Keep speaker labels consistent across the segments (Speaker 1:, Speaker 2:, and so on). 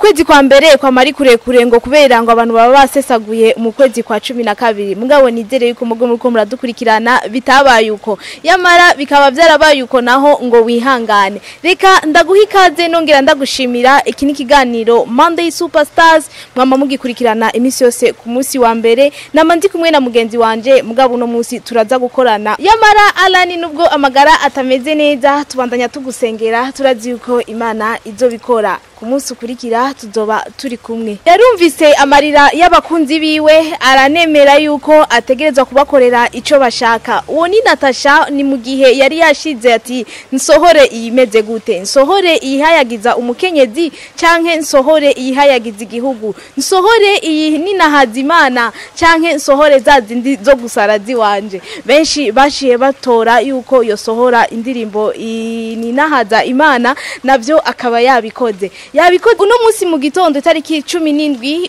Speaker 1: ukwezi kwa mbere kwa mari kurekure ngo kubera ngo abantu baba basesaguye mu kwezi kwa cumi na kabiri mugabo nizere yuko mugo muriko muradukurikirana bitabaye uko yamara bikaba byarabaye uko naho ngo wihangane reka ndaguha ikaze nongera ndagushimira iki ni ikiganiro Monday Superstars mwama mugikurikirana iminsi yose ku munsi wa mbere nama ndi kumwe na mugenzi wanje mugabo uno munsi turaza gukorana yamara Alani nubwo amagara atameze neza tubandanya tugusengera turazi yuko Imana izobikora ku munsi ukurikira tuzoba turi kumwe yarumvise amarira y'abakunzi biwe aranemera yuko ategerezwa kubakorera ico bashaka uwo ni Natasha ni mu gihe yari yashize ati nsohore iyimeze gute nsohore iyihayagiza umukenyezi canke nsohore iyihayagiza igihugu nsohore iyi ninahaza imana canke nsohore za zindi zo gusara ziwanje benshi bashiye batora yuko yosohora indirimbo ninahaza imana navyo akaba yabikoze yabikoze uno munsi mu gitondo itariki cumi n'indwi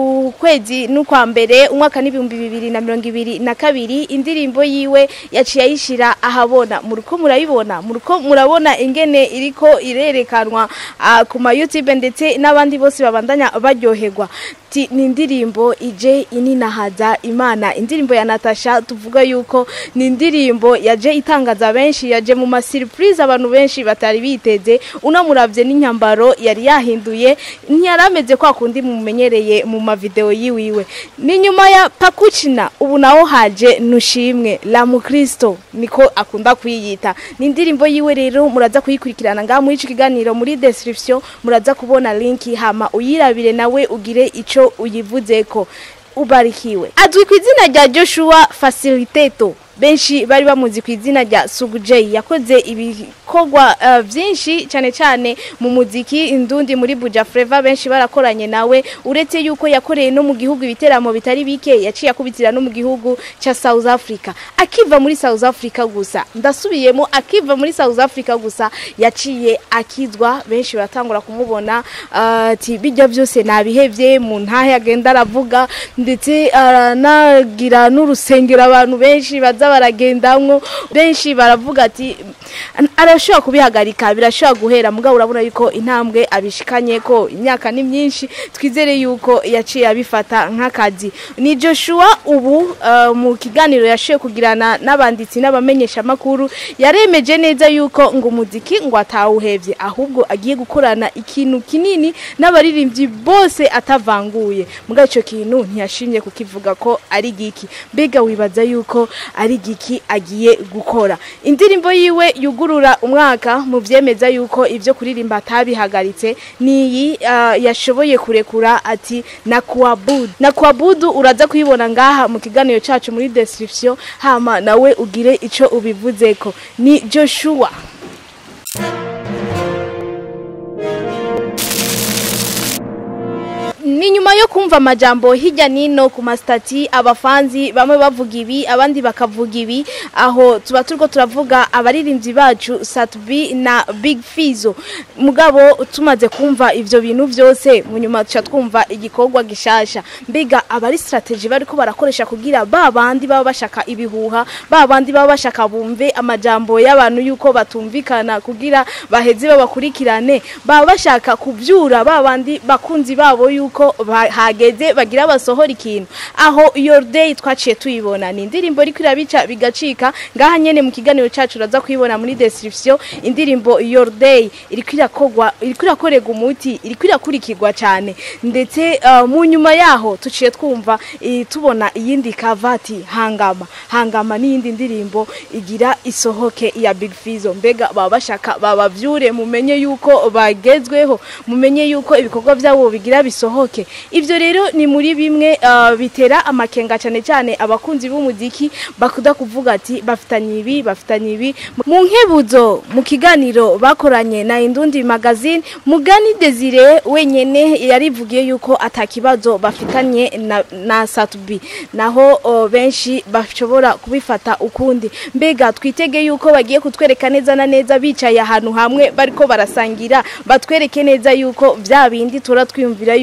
Speaker 1: ukwezi n'ukwa mbere umwaka n'ibihumbi bibiri na mirongo ibiri na kabiri indirimbo yiwe yaciye ayishira ahabona muruko murayibona muruko murabona ingene iriko irerekanwa uh, ku ma YouTube ndetse n'abandi bose babandanya baryoherwa ni indirimbo ije ininahaza imana indirimbo ya Natasha tuvuga yuko ni indirimbo yaje itangaza benshi yaje mu ma surprise abantu benshi batari biteze unamuravye n'inyambaro yari yahinduye ntiyarameze kwa kundi mumenyereye mu ma video yiwiwe ni nyuma ya Pakuchina ubu naho haje nushimwe la mukristo niko akunda kwiyita ni indirimbo yiwe rero muraza kuyikurikirana ngaha muri ico kiganiro muri description muraza kubona link hama uyirabire nawe ugire ico uyivuzeko ubarikiwe azwi ku izina rya Joshua Facilitator benshi bari bamuzi ku izina rya Sugujay yakoze ibikorwa uh, byinshi cyane cyane mu muziki indundi muri Buja Flava benshi barakoranye nawe uretse yuko yakoreye no mu gihugu ibiteramo bitari bike yaciye akubitira no mu gihugu cha South Africa akiva muri South Africa gusa ndasubiyemo akiva muri South Africa gusa yaciye akizwa benshi batangura kumubona ati uh, bijya byose nabihevye mu ntahe agenda aravuga ndetse aranagira uh, n'urusengero abantu benshi baza baragendamwo benshi baravuga ati arashobora kubihagarika birashobora guhera mugabo urabona yuko intambwe abishikanye ko imyaka ni myinshi twizere yuko yaciye abifata nk'akazi ni Joshua ubu uh, mu kiganiro yashoye kugirana n'abanditsi n'abamenyesha makuru yaremeje neza yuko ngo umuziki ngo atawuhevye ahubwo agiye gukorana ikintu kinini n'abaririmbyi bose atavanguye mugabo ico kintu ntiyashimye kukivuga ko ari giki mbega wibaza yuko ari giki agiye gukora indirimbo yiwe yugurura umwaka mu byemeza yuko ibyo kuririmba atabihagaritse niyi uh, yashoboye kurekura ati na kuabudu na kuabudu uraza kuyibona ngaha mu kiganiro cacu muri description hama nawe ugire ico ubivuzeko ni Joshua ni nyuma yo kumva amajambo hirya nino ku masitati abafanzi bamwe bavuga ibi abandi bakavuga ibi aho tuba turiko turavuga abaririmbyi bacu Satbi na Big Fizo mugabo tumaze kumva ivyo bintu byose mu nyuma tuca twumva igikorwa gishasha mbiga abari strategy bariko barakoresha kugira ba bandi baba bashaka ibihuha ba bandi baba bashaka bumve amajambo y'abantu yuko batumvikana kugira baheze babakurikirane baba bashaka kuvyura ba bandi bakunzi babo yuko ko hageze bagira basohora ikintu aho your day twaciye tuyibona ni indirimbo iri kwirabica bigacika ngaha nyene mu kiganiro cacu uraza kuyibona muri description indirimbo your day iri kwirakogwa iri kwirakorega umuti iri kwirakurikirwa cyane ndetse uh, mu nyuma yaho tuciye twumva tubona iyindi kavati hangama hangama n'iyindi ndirimbo igira isohoke ya Big Fizo mbega baba bashaka babavyure mumenye yuko bagezweho mumenye yuko ibikorwa byabo bigira bisohoke okay. ivyo rero ni muri bimwe uh, bitera amakenga cyane cyane abakunzi b'umuziki bakuda kuvuga ati bafitanye ibi bafitanye ibi mu nkebuzo mu kiganiro bakoranye na Indundi magazine Mugani Desire wenyene yarivugiye yuko atakibazo bafitanye na, na Satubi naho uh, benshi bashobora kubifata ukundi mbega twitege yuko bagiye kutwereka neza na neza bicaye ahantu hamwe bariko barasangira batwereke neza yuko vya bindi tura twiyumvira yuko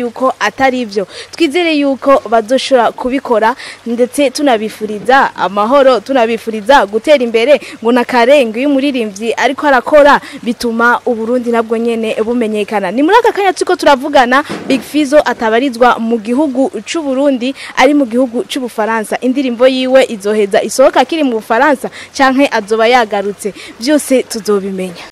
Speaker 1: atari ivyo twizere yuko bazoshobora kubikora ndetse tunabifuriza amahoro tunabifuriza gutera imbere ngo nakarenga iyo umuririmbyi ariko arakora bituma uburundi nabwo nyene bumenyekana ni muri aka kanya turiko turavugana big fizo atabarizwa mu gihugu c'uburundi ari mu gihugu c'ubufaransa indirimbo yiwe izoheza isohoka akiri mu bufaransa canke azoba yagarutse byose tuzobimenya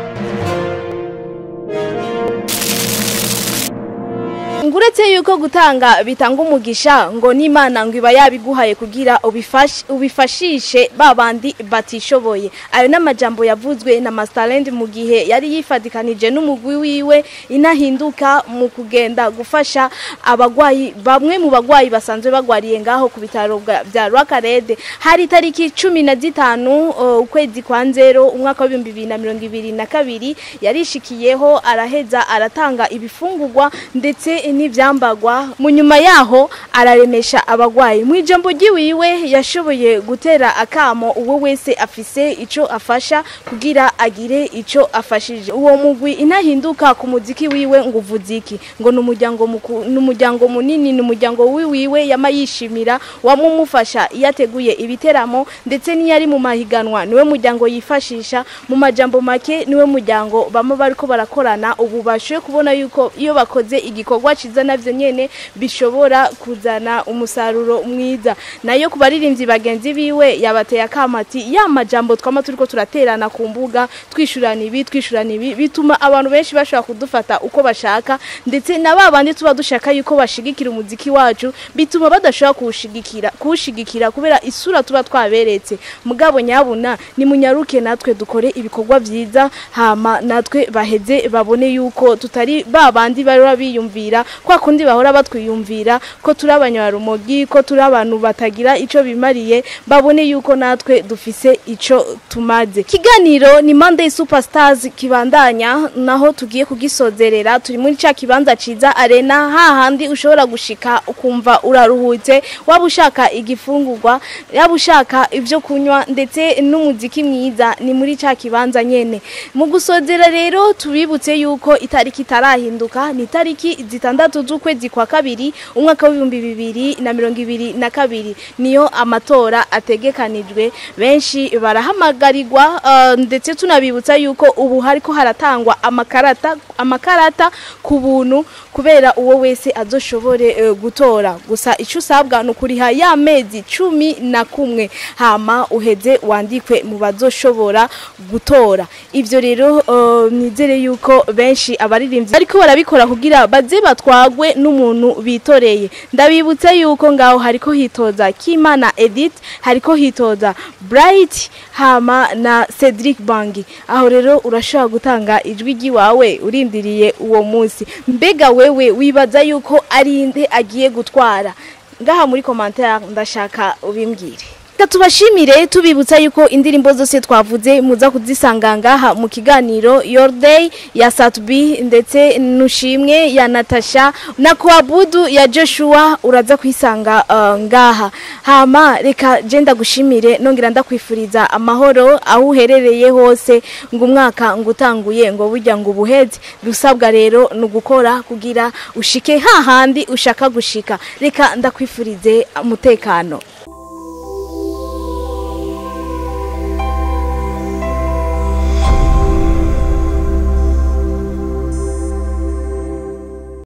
Speaker 1: nguretse yuko gutanga bitanga umugisha ngo n'imana ngo iba yabiguhaye kugira ubifash- ubifashishe babandi batishoboye ayo n'amajambo yavuzwe na Masterland mu gihe yari yifadikanije n'umugwi wiwe inahinduka mu kugenda gufasha abagwayi bamwe mu bagwayi basanzwe bagwariye ngaho ku bitaro bwa- bya Rwakarede hari tariki cumi na zitanu uh, ukwezi kwa nzero umwaka wa 2022 yarishikiyeho araheza aratanga ibifungurwa ndetse n'ivyambagwa mu nyuma yaho araremesha abagwayi mu ijambo ryiwiwe yashoboye gutera akamo uwo wese afise ico afasha kugira agire ico afashije uwo mugwi inahinduka ku muziki wiwe ngo uvuziki ngo ni umuryango muku- ni umuryango munini ni umuryango wiwiwe yama yishimira wamumufasha iyo ateguye ibiteramo ndetse n'iyo ari mu mahiganwa niwe muryango yifashisha mu majambo make niwe muryango bama bariko barakorana ubu bashoboye kubona yuko iyo bakoze igikorwa ciza navyo nyene bishobora kuzana umusaruro mwiza nayo ku baririmbyi bagenzi biwe yabateye akamati ya majambo twama turiko turaterana ku mbuga twishurana ibi twishurana ibi bituma abantu benshi bashobora kudufata uko bashaka ndetse na babandi tuba dushaka yuko bashigikira umuziki wacu bituma badashobora kuwushigikira kuwushigikira kubera isura tuba twaberetse mugabo nyabuna ni munyaruke natwe dukore ibikorwa vyiza hama natwe baheze babone yuko tutari babandi bari biyumvira kwa kundi bahora batwiyumvira ko turi abanyarumogi ko turi abantu batagira ico bimariye babone yuko natwe dufise ico tumaze kiganiro ni Monday Superstars kibandanya naho tugiye kugisozerera turi muri ca kibanza ciza arena hahandi ushobora gushika ukumva uraruhutse waba ushaka igifungurwa yaba ushaka ivyo kunywa ndetse n'umuziki mwiza ni muri ca kibanza nyene mu gusozera rero tubibutse yuko itariki itarahinduka ni itariki zitandatu z'ukwezi kwa kabiri umwaka w'ibihumbi bibiri na mirongo ibiri na kabiri niyo amatora ategekanijwe benshi barahamagarirwa uh, ndetse tunabibutsa yuko ubu hariko haratangwa amakarata amakarata ku buntu kubera uwo wese azoshobore uh, gutora gusa icyo usabwa ni ukuriha ya mezi cumi na kumwe hama uheze wandikwe mu bazoshobora gutora ivyo rero uh, nizere yuko benshi abaririmbyi ariko barabikora kugira baze batwagwe n'umuntu bitoreye ndabibutse yuko ngaho hariko hitoza Kimana Edith hariko hitoza Bright hama na Cedric Bangi aho rero urashobora gutanga ijwi ry'iwawe urindiriye uwo munsi mbega wewe wibaza yuko ari inde agiye gutwara ngaha muri commentaire ndashaka ubimbwire Reka tubashimire tubibutsa yuko indirimbo zose twavuze muza kuzisanga ngaha mu kiganiro Your Day ya Satbi ndetse nushimwe ya Natasha na Kwabudu ya Joshua uraza kwisanga uh, ngaha hama reka je ndagushimire nongera ndakwifuriza amahoro aho uherereye hose ngo umwaka ngutanguye ngo burya ngo ubuheze dusabwa rero ni ugukora kugira ushike hahandi ushaka gushika reka ndakwifurize umutekano